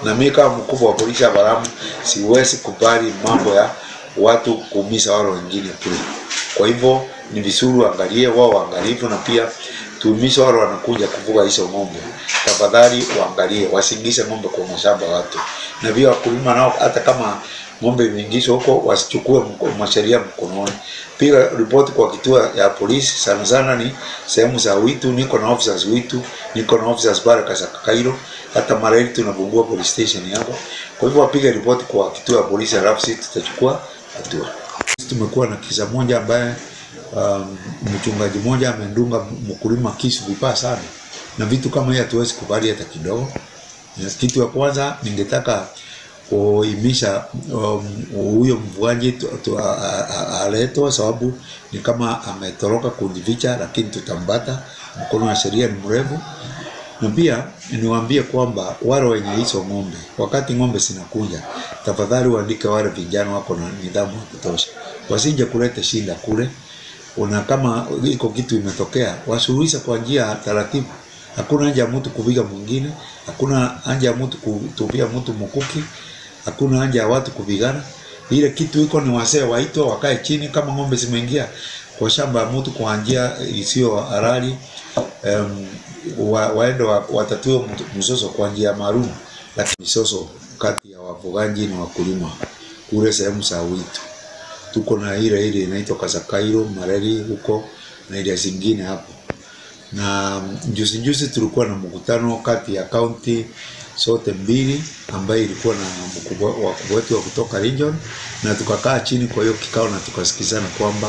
na mimi kama mkubwa wa polisi hapa Lamu siwezi kubali mambo ya watu kuumiza wale wengine kule. Kwa hivyo ni vizuri waangalie wao waangalifu, na pia tuumize wale wanakuja kufuga hizo ng'ombe, tafadhali waangalie, wasiingize ng'ombe kwa mashamba ya watu, na pia wakulima nao, hata kama ng'ombe imeingizwa huko, wasichukue mko- masheria mkononi. Piga ripoti kwa kituo ya polisi, sana sana ni sehemu za Witu. Niko na officers Witu, niko na officers Baraka za Kairo, hata Mareli tunafungua police station hapo. Kwa hivyo wapige ripoti kwa kituo ya polisi, halafu sisi tutachukua hatua. Sisi tumekuwa na kisa moja ambaye um, mchungaji mmoja amendunga mkulima kisu vibaya sana, na vitu kama hiyo hatuwezi kubali hata kidogo. Na Kitu ya kwanza ningetaka kuimisha um, huyo mvuaji tu- tu- a- a- a- aletwe, sababu ni kama ametoroka kujificha, lakini tutambata. Mkono wa sheria ni mrefu, na pia niwaambie kwamba wale wenye hizo ng'ombe, wakati ng'ombe zinakuja, tafadhali waandike wale vijana wako na nidhamu ya kutosha, wasije kuleta shinda kule. Una kama iko kitu imetokea, wasuluhisha kwa njia ya taratibu. Hakuna haja ya mtu kupiga mwingine, hakuna haja ya mtu kutupia mtu mkuki, hakuna haja ya watu kupigana. Ile kitu iko ni wasee waitwe wakae chini, kama ng'ombe zimeingia kwa shamba ya mtu kwa njia isiyo halali um, wa, waende wa, watatue mtu- mzozo kwa njia maalum, lakini mizozo kati ya wafugaji na wakulima kule sehemu za Witu tuko na ile ile inaitwa Kasakairo Mareri huko na ile zingine hapo. Na juzi juzi tulikuwa na mkutano kati ya kaunti zote mbili ambayo ilikuwa na mkubwa wakubwa wetu wa kutoka region, na tukakaa chini kwa hiyo kikao na tukasikizana kwamba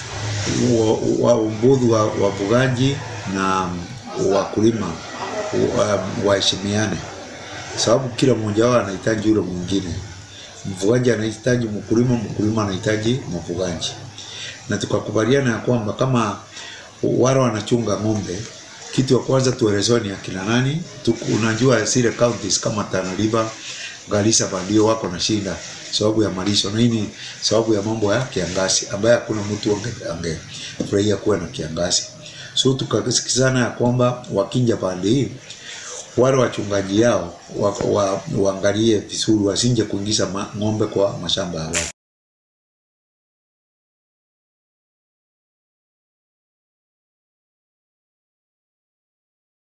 wa- waumbuzi wa wafugaji na wakulima wa- waheshimiane, sababu kila mmoja wao anahitaji yule mwingine. Mfugaji anahitaji mkulima, mkulima anahitaji mfugaji, na tukakubaliana ya kwamba kama wale wanachunga ng'ombe, kitu ya kwanza tuelezewe ni akina nani. Tuku- Unajua zile counties kama Tana River, Garissa ndio wako na shida sababu ya malisho, na hii ni sababu ya mambo ya kiangazi ambaye hakuna mtu ange- angefurahia kuwa na kiangazi. So tukasikizana ya kwamba wakinja pande hii wale wachungaji yao wa, wa, waangalie vizuri wasinje kuingiza ma- ng'ombe kwa mashamba ya watu.